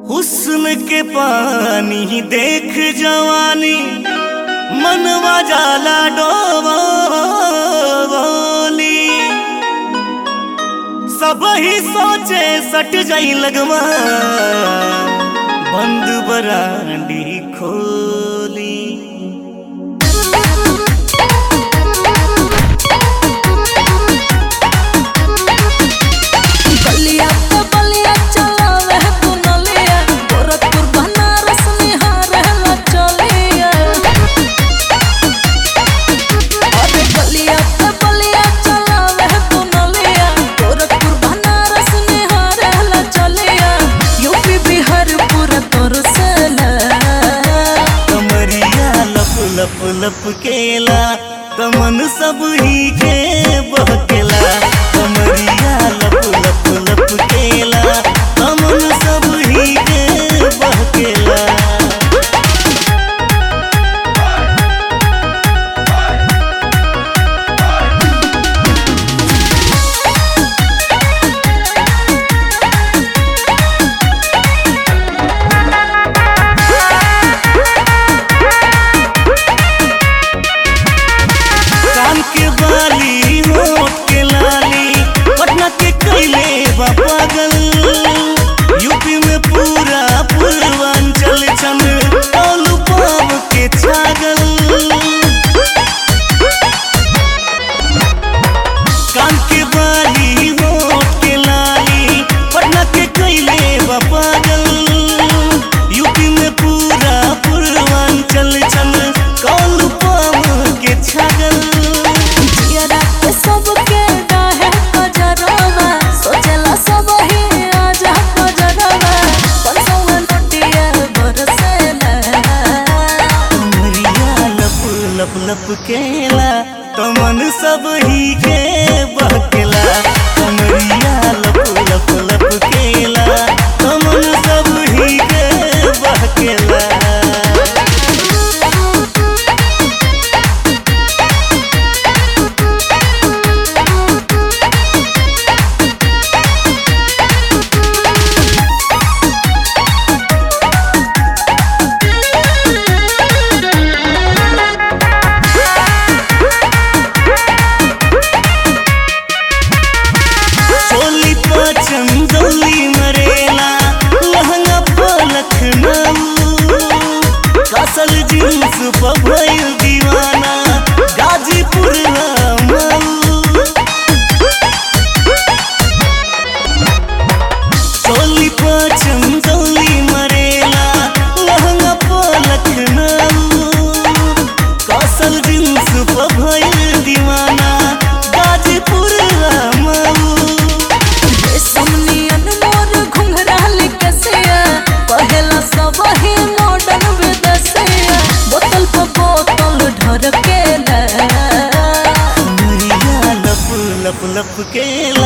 हुस्न के पानी देख जवानी मनवा जाला डोली सब ही सोचे सट जाई लगवा बंद बरांडी खोली बलिया पे बलिया चलावे तू नलिया गोरखपुर बनारस निहारे ला चलिया अरे बलिया पे बलिया चलावे तू नलिया गोरखपुर बनारस निहारे ला चलिया यूपी बिहार पूरा तोर सेला कमरिया लप लप लप केला तमन सब ही के बहकेला कमरिया लप लप लप केला तमन सब ही के बहकेला कान के बाली होठ के लाली पटना के कैले बा पागल यूपी में पूरा पूर्वांचल छन टोलू पाव के छागल कान के बाली होठ के लाली पटना के कैले बा पागल यूपी में पूरा पूर्वांचल छन टोलू पाव के छागल जियरा के सबके डाहे कजरवा सोचला सब ही आजा कजरवा पंसवा नोटिया बरसेला कमरिया लप लप लप केला तमन सब ही के बहकेला कमरिया लप लप लप केला तमन सब ही के बहकेला चोली पाचन दौली मरेला लहंगा पर लखनऊ कसल जींस पर भइल दीवाना गाजीपुर मऊ चोली पाचन दौली मरेला लहंगा पर लखनऊ कसल जींस पर भइल दीवाना गाजीपुर मऊ रेशमनियन मोर घुंघराल कसिया पहला सब ही मॉडर्न विदेशिया बोतल पर बोतल ढरकेला कमरिया लप लप लप केला